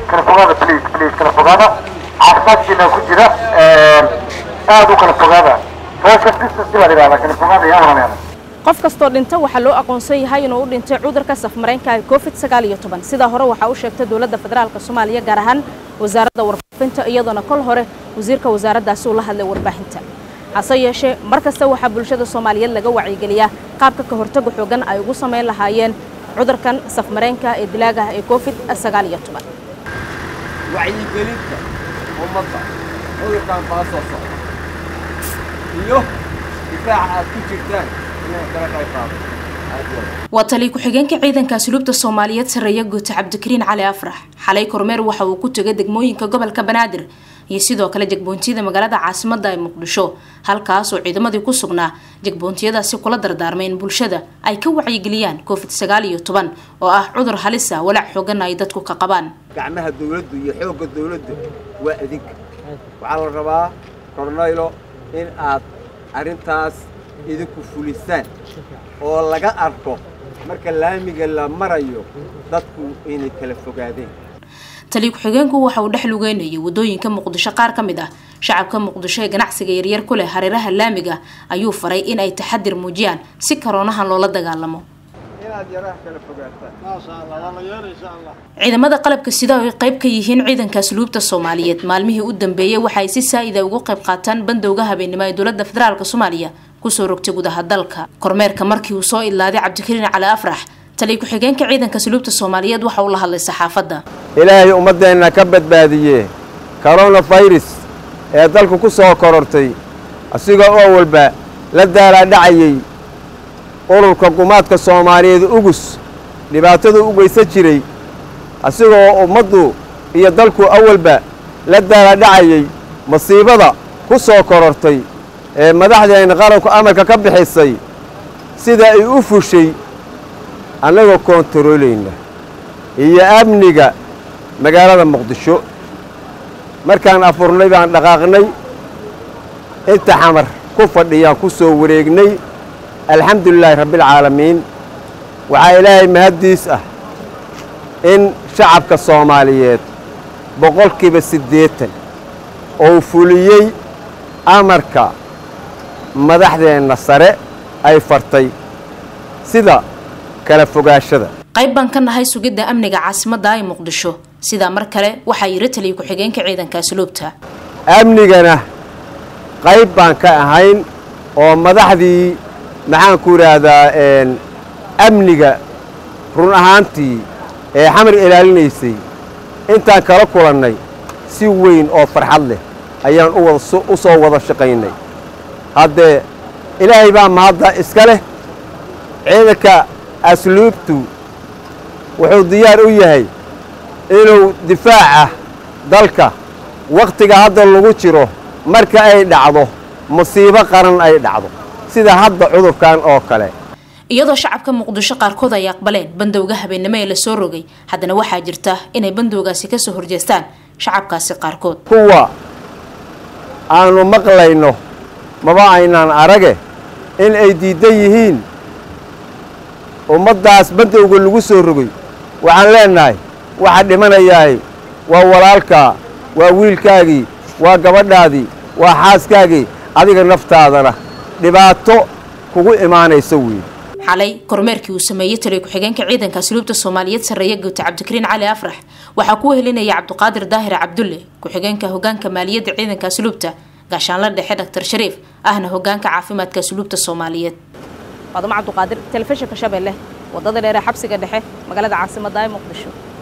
kala fogaada please please kala fogaada caafimaadkiina ku jira aad u kala fogaada social distance baa la yidhahdaa kala fogaada yaa walaalayaal qof kastoo dhinta waxaa loo aqoonsan yahay inuu u dhintay cudurka safmareenka ee covid sagaal iyo toban sidaa hore waxaa u sheegtay dowladda federaalk soomaaliya gaar ahaan wasaaradda warfaafinta iyadoona kol hore wasiirka wasaaraddaasi uu la hadlay warbaahinta hase yeeshee mar kasta waxaa bulshada soomaaliyeed laga wacyigeliyaa qaabka ka hortaga xoogan ay ugu samayn lahaayeen cudurkan safmareenka ee dilaaga ee covid sagaal iyo toban wacyigelinta ummadda cudurkan kala soo socda iyo difaaca aad ku jirtaan inay kala qayb qaado waa taliy ku-xigeenka ciidanka asluubta soomaaliyeed sarreeya guuta cabdikariin cali afrax xalay kormeer waxa uu ku tegay degmooyinka gobolka banaadir iyo sidoo kale jegboontiyada magaalada caasimadda ee muqdisho halkaas oo ciidamadii ku sugnaa jegboontiyadaasi kula dardaarmay in bulshada ay ka wacyigeliyaan covid sagaal iyo toban oo ah cudur halisa walaac xoogan ay dadku ka qabaan gacmaha dawladdu iyo xoogga dawladdu waa adinka waxaa la rabaa kornaylo in aad arrintaas idinku fulisaan oo laga arko marka laamiga la marayo dadku inay kala fogaadeen taliy ku-xigeenku waxa uu dhex lugeynayay waddooyinka muqdisho qaar ka mid ah shacabka muqdisho ee ganacsiga yaryar ku leh hareeraha laamiga ayuu faray in ay taxadir muujiyaan si karoonahan loola dagaalamo inaad yaraha kala fogaataan ciidamada qalabka sida ay qayb ka yihiin ciidanka asluubta soomaaliyeed maalmihii u dambeeyey waxa ay si saa'ida ugu qayb qaataan bandowga habeennimo ee dowladda federaalk soomaaliya kusoo rogtay gudaha dalka kormeerka markii uu soo idlaaday cabdikariin cali afrax taliy ku-xigeenka ciidanka asluubta soomaaliyeed waxa uu la hadlay saxaafadda ilaahay ummaddeenna ka badbaadiye koronafirus ee dalku ku soo korortay asigoo oo walba la daalaadhacayey ururka gumaadka soomaaliyeed ugus dhibaatadu u geysan jiray asigoo ummaddu iyo dalku awalba la daalaadhacayey masiibada ku soo korortay ee madaxdeenna qaranku amarka ka bixisay sida ay u fushay annagoo koontaroolayna iyo amniga magaalada muqdisho markaan afurnay baan dhaqaaqnay inta xamar ku fadhiyaan ku soo wareegnay alxamdulilaahi rabbialcaalamiin waxaa ilaahay mahaddiis ah in shacabka soomaaliyeed boqolkiiba siddeetan oo fuliyey amarka madaxdeenna sare ay fartay sida kala fogaashada qayb baan ka nahay sugidda amniga caasimadda ee muqdisho sidaa mar kale waxaa yiri taliya ku-xigeenka ciidanka asluubta amnigana qayb baan ka ahayn oo madaxdii maxaan ku idhaahdaa amniga run ahaantii ee xamar ilaalinaysay intaan kala kulannay si weyn oo farxad leh ayaan u soo wada shaqaynay haddee ilaahay baa mahadda iska leh ciidanka asluubtu wuxuu diyaar u yahay inuu difaaca dalka wakhtiga hadda lagu jiro marka ay dhacdo musiibo qaran ay dhacdo sida hadda cudurkan oo kale iyadoo shacabka muqdisho qaarkood ay aqbaleen bandowga habeennimo ee lasoo rogay haddana waxaa jirta inay bandowgaasi ka soo horjeestaan shacabkaasi qaarkood kuwa aanu maqlayno maba aynaan arage in ay diiddan yihiin ummaddaas bandowga lagu soo rogay waxaan leennahay waxa dhimanayahay waa walaalkaa waa wiilkaagii waa gabadhaadii waa xaaskaagii adiga naftaadana dhibaato kugu imaanaysa weeye xalay kormeerkii uu sameeyey taliy ku-xigeenka ciidanka asluubta soomaaliyeed sarreeya guuta cabdikariin cali afrax waxaa ku wehelinaya cabdiqaadir daahir cabdulle ku-xigeenka hogaanka maaliyadda ciidanka asluubta gaashaanla dhexe dhaktar shariif ahna hogaanka caafimaadka asluubta soomaaliyeed faadamo cabdiqaadir telefishinka shabeelle wadada dheere xabsiga dhexe magaalada caasimadda ee muqdisho